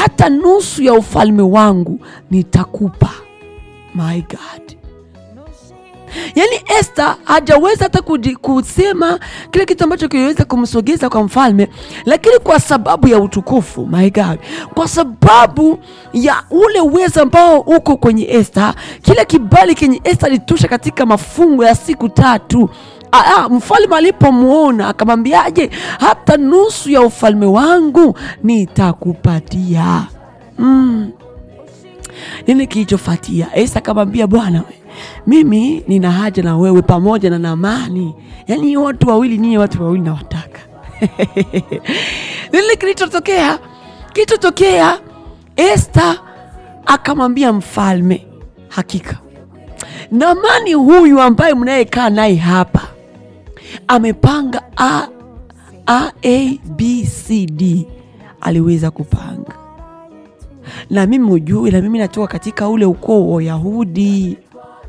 hata nusu ya ufalme wangu nitakupa. My God. Yaani Esther hajaweza hata kuji- kusema kile kitu ambacho kiliweza kumsogeza kwa mfalme, lakini kwa sababu ya utukufu, my God, kwa sababu ya ule uwezo ambao uko kwenye Esther, kile kibali kenye Esther alitosha katika mafungo ya siku tatu. Aa, mfalme alipomwona akamwambiaje, hata nusu ya ufalme wangu nitakupatia. Mm. Nini kilichofuatia? Esta akamwambia Bwana, we, mimi nina haja na wewe pamoja na Naamani, yaani watu wawili, nyinyi watu wawili nawataka. Nini kilichotokea? Kilichotokea, Esta akamwambia mfalme, hakika Naamani huyu ambaye mnayekaa naye hapa amepanga a, a, a b c d, aliweza kupanga na mimi ujue, na mimi natoka katika ule ukoo wa Yahudi.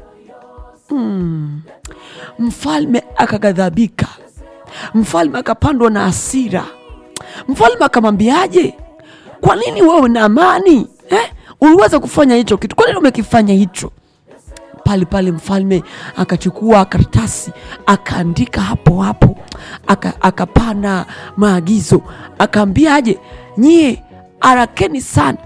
Hmm. Mfalme akaghadhabika, mfalme akapandwa na hasira. Mfalme akamwambiaje, kwa nini wewe na amani eh? uliweza kufanya hicho kitu, kwa nini umekifanya hicho? Pale pale mfalme akachukua karatasi akaandika hapo hapo, aka- akapana maagizo, akaambiaje, nyie harakeni sana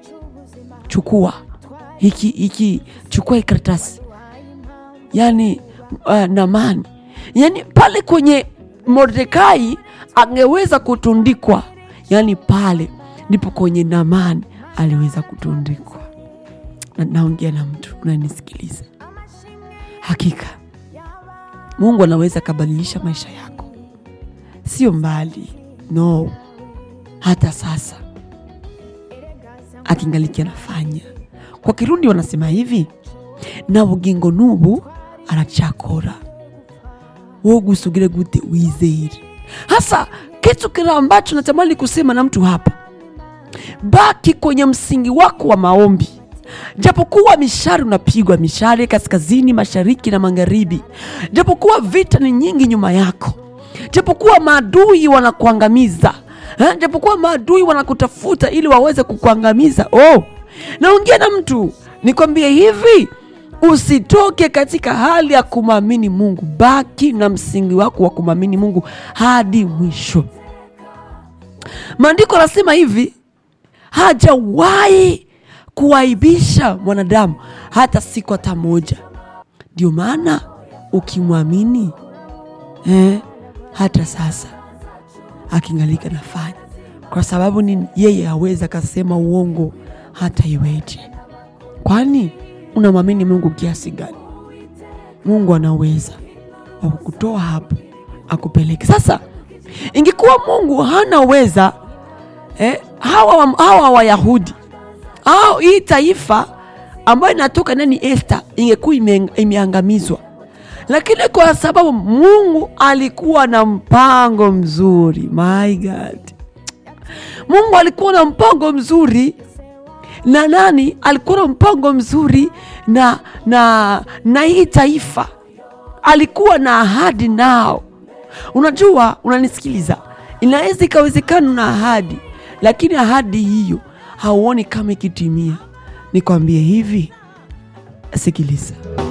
chukua hiki hiki, chukua hii karatasi, yani uh, Namani, yani pale kwenye Mordekai angeweza kutundikwa, yani pale ndipo kwenye Namani aliweza kutundikwa. Na, naongea na mtu unanisikiliza, hakika Mungu anaweza akabadilisha maisha yako, sio mbali, no, hata sasa akingaliki anafanya. Kwa Kirundi wanasema hivi, na bugingo nubu arachakora wogusugire gute wizeri. Hasa kitu kile ambacho natamani kusema na mtu hapa, baki kwenye msingi wako wa maombi. Japokuwa mishari unapigwa, mishari kaskazini, mashariki na magharibi, japokuwa vita ni nyingi nyuma yako, japokuwa maadui wanakuangamiza eh, japokuwa maadui wanakutafuta ili waweze kukuangamiza. Oh, naongea na mtu nikwambie hivi, usitoke katika hali ya kumwamini Mungu. Baki na msingi wako wa kumwamini Mungu hadi mwisho. Maandiko yanasema hivi, hajawahi kuaibisha mwanadamu hata siku hata moja. Ndio maana ukimwamini eh, hata sasa akingalika nafanya, kwa sababu ni yeye hawezi akasema uongo hata iweje. Kwani unamwamini Mungu kiasi gani? Mungu anaweza akukutoa hapo akupeleke. Sasa ingekuwa Mungu hana uweza eh, hawa, hawa Wayahudi au hii taifa ambayo inatoka nani Esta ingekuwa ime, imeangamizwa, lakini kwa sababu Mungu alikuwa na mpango mzuri. My God, Mungu alikuwa na mpango mzuri na nani? Alikuwa na mpango mzuri na, na, na hii taifa alikuwa na ahadi nao. Unajua, unanisikiliza, inaweza ikawezekana una ahadi, lakini ahadi hiyo hauoni kama ikitimia. Nikwambie hivi, sikiliza.